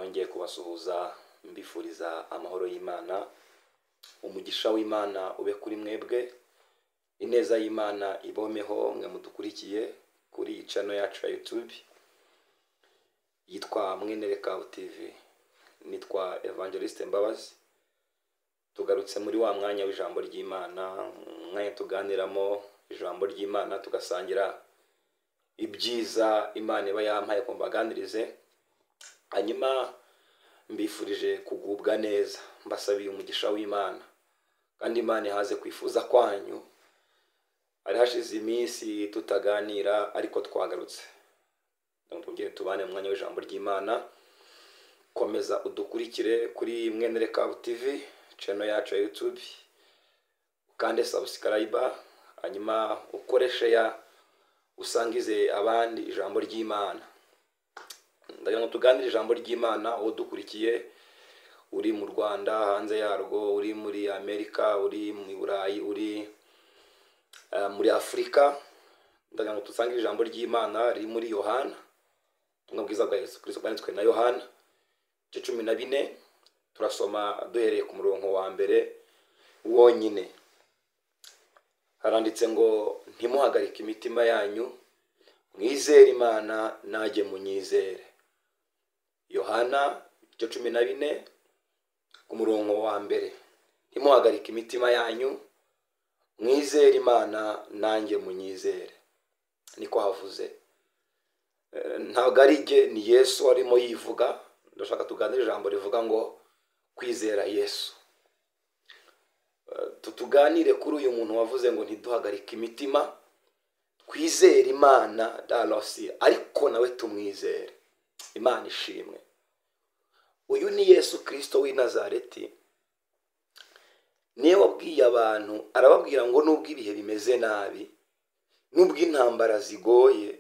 ngiye kubasuhuza mbifuriza amahoro y'Imana umugisha w'Imana ube kuri mwebwe ineza y'Imana ibomeho mwe mudukurikiye kuri iyi channel yacu ya YouTube yitwa Mwenerekaho TV nitwa Evangeliste Mbabazi tugarutse muri wa mwanya w'ijambo ry'Imana umwanya tuganiramo ijambo ry'Imana tugasangira ibyiza Imana iba yampaye ko mbaganirize hanyuma mbifurije kugubwa neza mbasabiye umugisha w'Imana kandi Imana ihaze kwifuza kwanyu hari hashize iminsi tutaganira ariko twagarutse tubwire tubane mu mwanya w'ijambo ry'Imana komeza udukurikire kuri Mwenerekaho TV channel yacu ya YouTube ukande subscribe hanyuma ukoreshe ya usangize abandi ijambo ry'Imana ndagira ngo tuganire ijambo ry'Imana uwo dukurikiye uri mu Rwanda hanze yarwo uri muri Amerika uri mu Burayi uri eh, muri Afurika ndagira ngo dusangire ijambo ry'Imana riri muri Yohana ubutumwa bwiza bwa Yesu Kristo bwanditswe na Yohana igice cumi na bine turasoma duhereye ku murongo wa mbere wonyine haranditse ngo ntimuhagarike imitima yanyu mwizere imana najye munyizere yohana igice cumi na bine ku murongo wa mbere ntimuhagarike imitima yanyu mwizere imana nanjye munyizere niko havuze Eh, ntabwo ari jye ni yesu arimo yivuga ndashaka tuganire ijambo rivuga ngo kwizera yesu Eh, tuganire kuri uyu muntu wavuze ngo ntiduhagarike imitima twizere imana darosi ariko nawe tumwizere imana ishimwe uyu ni yesu kirisito w'i nazareti niyo wabwiye abantu arababwira ngo nubwo ibihe bimeze nabi nubwo intambara zigoye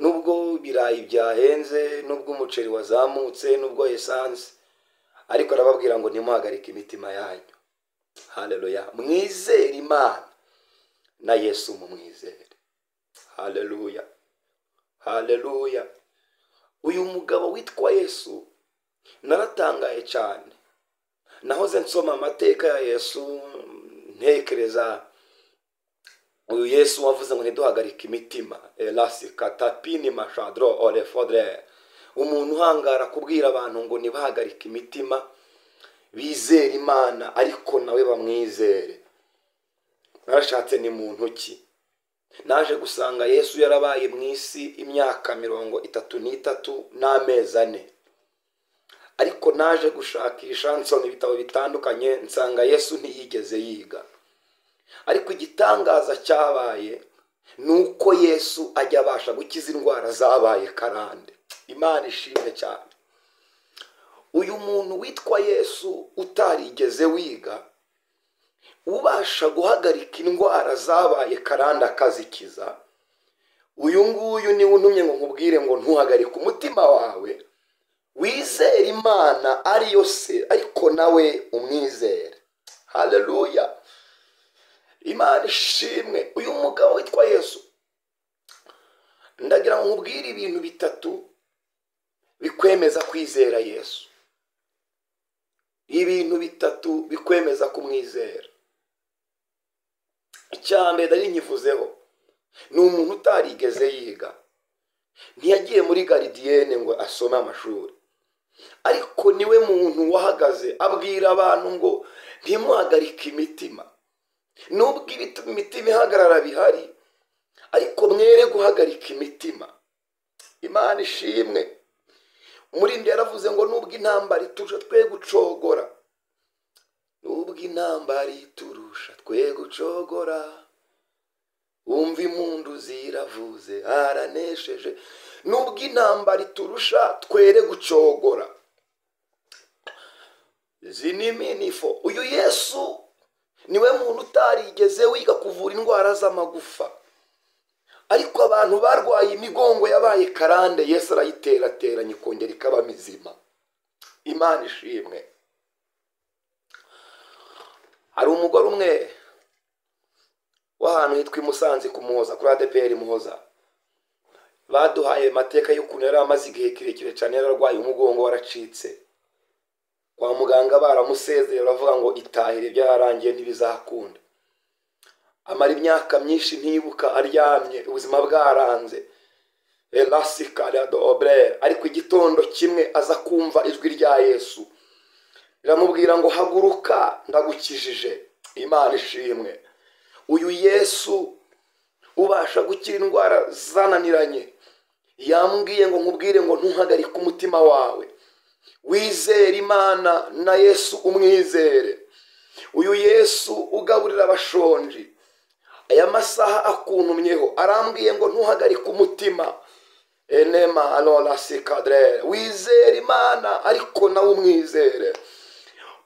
nubwo ibirayi byahenze nubwo umuceri wazamutse nubwo esanse ariko arababwira ngo ntimuhagarike imitima yanyu haleluya mwizere imana na yesu mumwizere haleluya haleluya uyu mugabo witwa yesu naratangaye cyane nahoze nsoma amateka ya yesu ntekereza uyu yesu wavuze ngo ntiduhagarike imitima erasi katapini mashadro orefodre umuntu uhangara kubwira abantu ngo ntibahagarike imitima bizere imana ariko nawe bamwizere narashatse ni mu ntoki naje gusanga yesu yarabaye mu isi imyaka mirongo itatu n'itatu n'amezi ane ariko naje gushakisha nsoma ibitabo bitandukanye nsanga yesu ntiyigeze yiga ariko igitangaza cyabaye ni uko yesu ajya abasha gukiza indwara zabaye karande imana ishimwe cyane uyu muntu witwa yesu utarigeze wiga ubasha guhagarika indwara zabaye karande akazikiza uyu nguyu niwe untumye ngo nkubwire ngo ntuhagarike umutima wawe wizere imana ariyo se ariko nawe umwizere haleluya imana ishimwe uyu mugabo witwa yesu ndagira ngo nkubwire ibintu bitatu bikwemeza kwizera yesu ibintu bitatu bikwemeza kumwizera icya mbere nari nkivuzeho ni umuntu utarigeze yiga ntiyagiye muri garidiyene ngo asome amashuri ariko niwe muntu wahagaze abwira abantu ngo ntimuhagarike imitima nubwo ibit- imitima ihagarara bihari ariko mwere guhagarika imitima imana ishimwe umurindi yaravuze ngo nubwo intambara iturusha twe gucogora nubwo intambara iturusha twe gucogora wumva impundu ziravuze haranesheje nubwo intambara iturusha twere gucogora izi ni minifo uyu yesu niwe muntu utarigeze wiga kuvura indwara z'amagufa ariko abantu barwaye imigongo yabaye karande yesu arayiterateranya ikongera ikaba mizima imana ishimwe hari umugore umwe w'ahantu hitwa i musanze ku muhoza kuri adeperi muhoza baduhaye amateka y'ukuntu yari amaze igihe kirekire cyane yararwaye umugongo waracitse kwa muganga baramusezeye baravuga ngo itahire ibyo yarangiye ntibizakunda amara imyaka myinshi ntibuka aryamye ubuzima bwaranze elasikara oburera ariko igitondo kimwe aza kumva ijwi rya yesu riramubwira ngo haguruka ndagukijije imana ishimwe uyu yesu ubasha gukira indwara zananiranye yambwiye ngo nkubwire ngo ntuhagarike umutima wawe wizere imana na yesu umwizere uyu yesu ugaburira abashonji aya masaha akuntumyeho arambwiye ngo ntuhagarike umutima enema anora sikadere wizere imana ariko nawe umwizere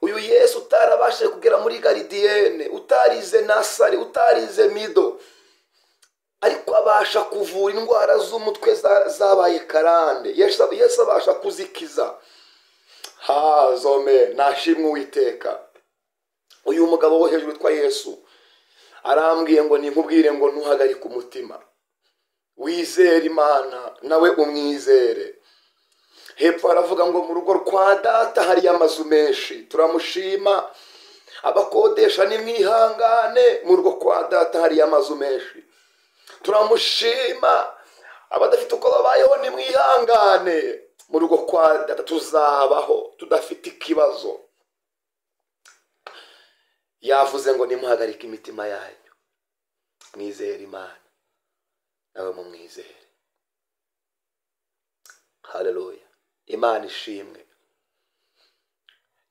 uyu yesu utarabashije kugera muri garidiyene utarize nasari utarize mido ariko abasha kuvura indwara z'umutwe zabaye karande yesu abasha kuzikiza hazome ntashimwe uwiteka uyu mugabo wo hejuru witwa yesu arambwiye ngo nkubwire ngo ntuhagarike umutima wizere imana nawe umwizere hepfo haravuga ngo mu rugo rwa data hari amazu menshi turamushima abakodesha ni mwihangane mu rugo kwa data hari amazu menshi turamushima abadafite uko babayeho ni mwihangane mu rugo kwa data tuzabaho tudafite ikibazo yavuze ngo nimuhagarike imitima yanyu mwizere imana nawe mumwizere hareruya imana ishimwe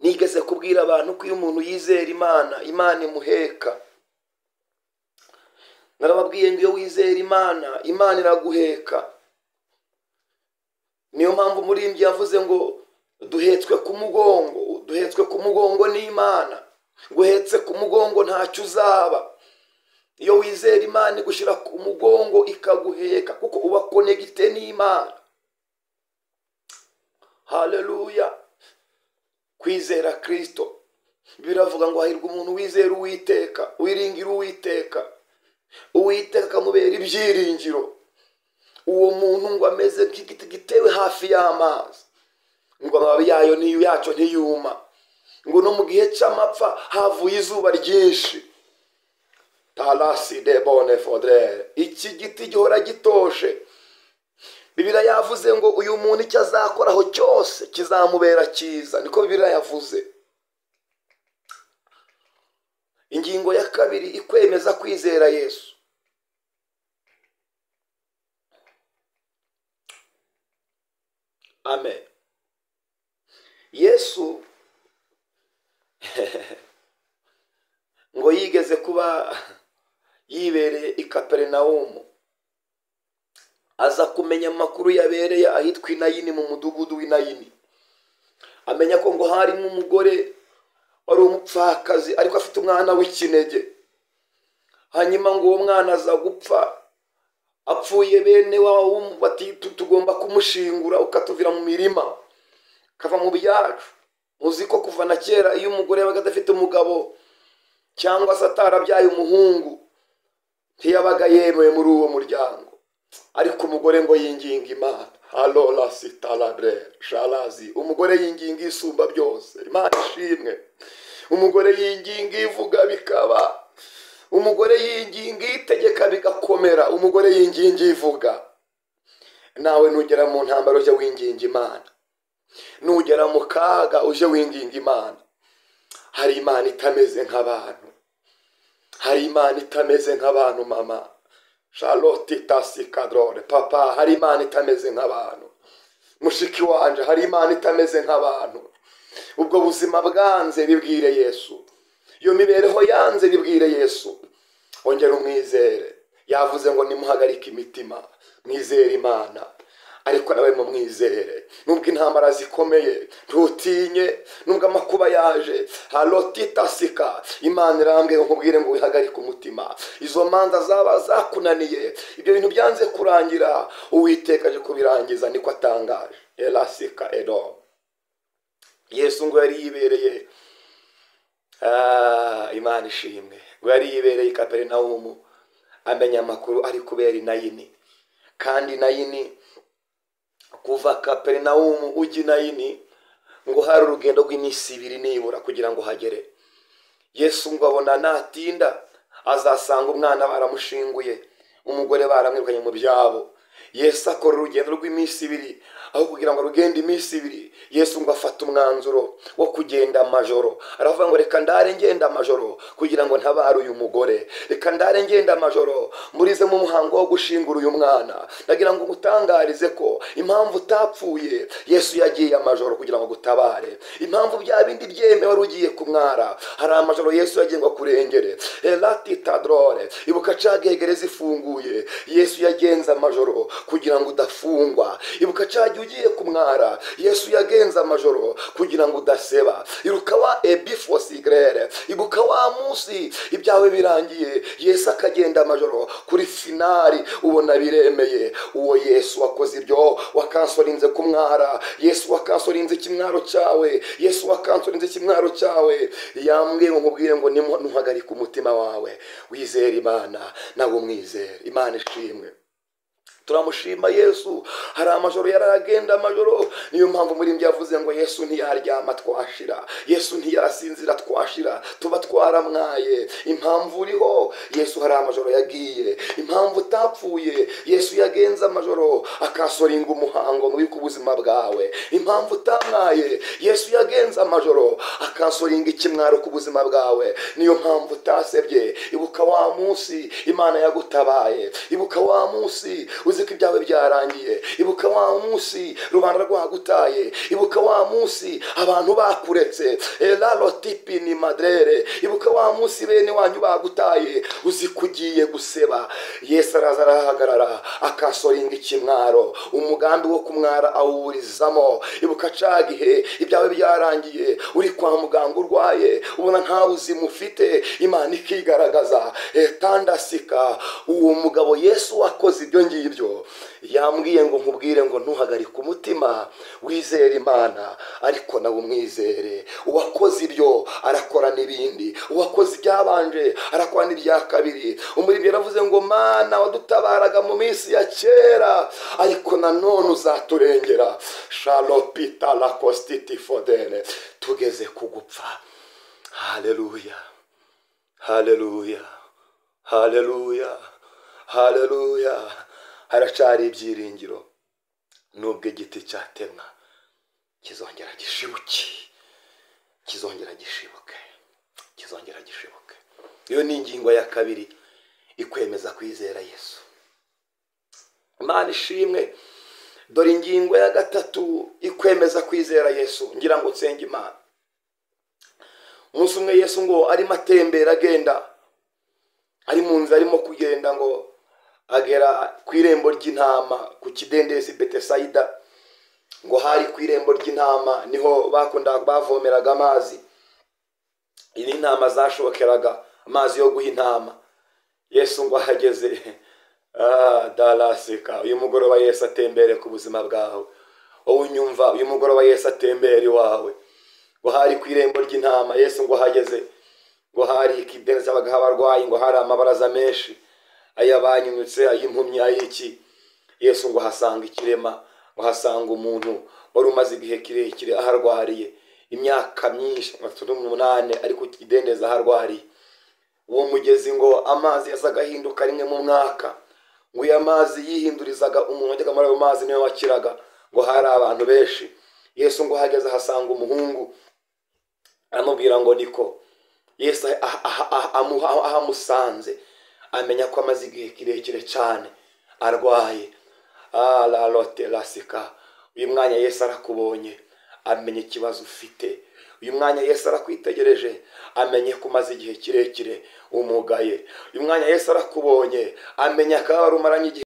nigeze kubwira abantu ko iyo umuntu yizera imana imana imuheka narababwiye ngo iyo wizera imana imana iraguheka niyo mpamvu umurimbyi yavuze ngo duhetswe ku mugongo duhetswe ku mugongo n'imana guhetse ku mugongo ntacyo uzaba iyo wizera imana igushyira ku mugongo ikaguheka kuko uba konegite n'imana hareruya kwizera kirisito biravuga ngo hahirwa umuntu wizera uwiteka wiringira uwiteka uwiteka akamubera ibyiringiro uwo muntu ngo ameze nk'igiti gitewe hafi y'amazi ngo amababi yayo niyo yacyo ntiyuma ngo no mu gihe cy'amapfa havuye izuba ryinshi tarasi de bone fodere iki giti gihora gitoshe bibira yavuze ngo uyu muntu icyo azakoraho cyose kizamubera cyiza niko bibira yavuze ingingo ya kabiri ikwemeza kwizera yesu amen yesu ngo yigeze kuba yibereye i kaperinawumu aza kumenya amakuru yabereye ahitwa inayini mu mudugudu w'inayini amenya ko ngo harimo umugore wari umupfakazi ariko afite umwana w'ikinege hanyuma ngo uwo mwana aza gupfa apfuye bene wawe bati tugomba kumushingura ukatuvira mu mirima kava mu byacu muzi ko kuva na kera iyo umugore yabaga adafite umugabo cyangwa se atarabyaye umuhungu ntiyabaga yemewe muri uwo muryango ariko umugore ngo yinginga imana arora sitarabure sharazi umugore yinginga isumba byose imana ishimwe umugore yinginga ivuga bikaba umugore yinginga itegeka bigakomera umugore yinginga ivuga nawe nugera mu ntambaro ujye winginga imana nugera mu kaga ujye winginga imana hari imana itameze nk'abantu hari imana itameze nk'abantu mama charlotte tasi kadrone papa hari imana itameze nk'abantu mushiki wanje hari imana itameze nk'abantu ubwo buzima bwanze bibwire yesu iyo mibereho yanze bibwire yesu ongera umwizere yavuze ngo nimuhagarike imitima mwizere imana ariko nawe mumwizere nubwo intambara zikomeye ntutinye nubwo amakuba yaje harotitasika imana irambwe nkubwire ngo wihagarike umutima izo manza zaba zakunaniye ibyo bintu byanze kurangira uwiteka aje kubirangiza niko atangaje erasika edo yesu ngo yari yibereye imana ishimwe ngo yari yibereye kaperinawumu amenya amakuru ari kubera inayini kandi nayini kuva kaperinawumu ujya i nayini ngo hari urugendo rw'iminsi ibiri nibura kugira ngo hagere yesu ngo abona natinda azasanga umwana baramushinguye umugore baramwirukanye mu byabo yesu akora urugendo rw'iminsi ibiri aho kugira ngo rugende iminsi ibiri yesu ngo afata umwanzuro wo kugenda amajoro aravuga ngo reka ndare ngenda amajoro kugira ngo ntabare uyu mugore reka ndare ngenda amajoro murizemo umuhango wo gushingura uyu mwana ndagira ngo umutangarize ko impamvu utapfuye yesu yagiye amajoro kugira ngo agutabare impamvu bya bindi byemewe wari ugiye kumwara hari amajoro yesu yagiye ngo akurengere elati tadrore ibuka cagegereza ifunguye yesu yagenze amajoro kugira ngo udafungwa ibuka cagi ugiye kumwara yesu yagenze amajoro kugira ngo udaseba iruka wa ebifosigirere ibuka wa munsi ibyawe birangiye yesu akagenda amajoro kuri finari ubona biremeye uwo yesu wakoze ibyo wakansorinze kumwara yesu wakansorinze ikimwaro cyawe yesu wakansorinze ikimwaro cyawe yambwiye ngo nkubwire ngo nimo ntuhagarike umutima wawe wizere imana nawe umwizere imana ishimwe turamushima yesu hari amajoro yaragenda amajoro niyo mpamvu muri yavuze ngo yesu ntiyaryama twashira yesu ntiyarasinzira twashira tuba twaramwaye impamvu uriho yesu hari amajoro yagiye impamvu utapfuye yesu yagenze amajoro akasoringa umuhango ngo ku ubuzima bwawe impamvu utamwaye yesu yagenze amajoro akasoringa ikimwaro ku buzima bwawe niyo mpamvu utasebye ibuka wa munsi imana yagutabaye ibuka wa munsi uzi ko ibyawe byarangiye ibuka wa munsi rubanda rwagutaye ibuka wa munsi abantu bakuretse tipi ni maderere ibuka wa munsi bene wanyu bagutaye uzi ko ugiye guseba yesu araza arahagarara akasoringa ikimwaro umugambi wo kumwara awuburizamo ibuka cagihe ibyawe byarangiye uri kwa muganga urwaye ubona nta buzima ufite imana ikigaragaza etandasika uwo mugabo yesu wakoze ibyo ngibyo yambwiye ngo nkubwire ngo ntuhagarike umutima wizere imana ariko nawe umwizere uwakoze ibyo arakora n'ibindi uwakoze ibyabanje arakora n'ibya kabiri umurimo yaravuze ngo mana wadutabaraga mu minsi ya kera ariko nanone uzaturengera sharopita lakosititi fodene tugeze ku gupfa hareruya hareruya hareruya hareruya haracari ibyiringiro nubwo igiti cyatemwa kizongera gishibuke kizongera gishibuke kizongera gishibuke iyo ni ingingo ya kabiri ikwemeza kwizera yesu imana ishimwe dore ingingo ya gatatu ikwemeza kwizera yesu ngira ngo nsenge imana umunsi umwe yesu ngo arimo atembera agenda ari mu nzira arimo kugenda ngo agera ku irembo ry'intama ku kidendezi betesayida ngo hari ku irembo ry'intama niho bakundaga bavomeraga amazi iyi ni intama zashokeraga amazi yo guha intama yesu ngo ahageze darasika uyu mugoroba yesu atembere ku buzima bwawe wowe unyumva uyu mugoroba yesu atembere iwawe ngo hari ku irembo ry'intama yesu ngo ahageze ngo hari ikidendezi abagaha abarwayi ngo hari amabaraza menshi ay'abanyunyutse ay'impumyi ay'iki yesu ngo ahasanga ikirema ahasanga umuntu wari umaze igihe kirekire aharwariye imyaka myinshi nka cumi n'umunani ariko ikidendezi aharwariye uwo mugezi ngo amazi yasaga ahinduka rimwe mu mwaka ngo iyo amazi yihindurizaga umuntu wajyaga muri ayo mazi niwe wakiraga ngo hari abantu benshi yesu ngo ahageze ahasanga umuhungu aramubwira ngo niko yesu ahamusanze amenya ko amaze igihe kirekire cyane arwaye ararote rasika uyu mwanya Yesu arakubonye amenya ikibazo ufite uyu mwanya Yesu arakwitegereje amenye ko umaze igihe kirekire umugaye uyu mwanya Yesu arakubonye amenya ko wari umaranye igihe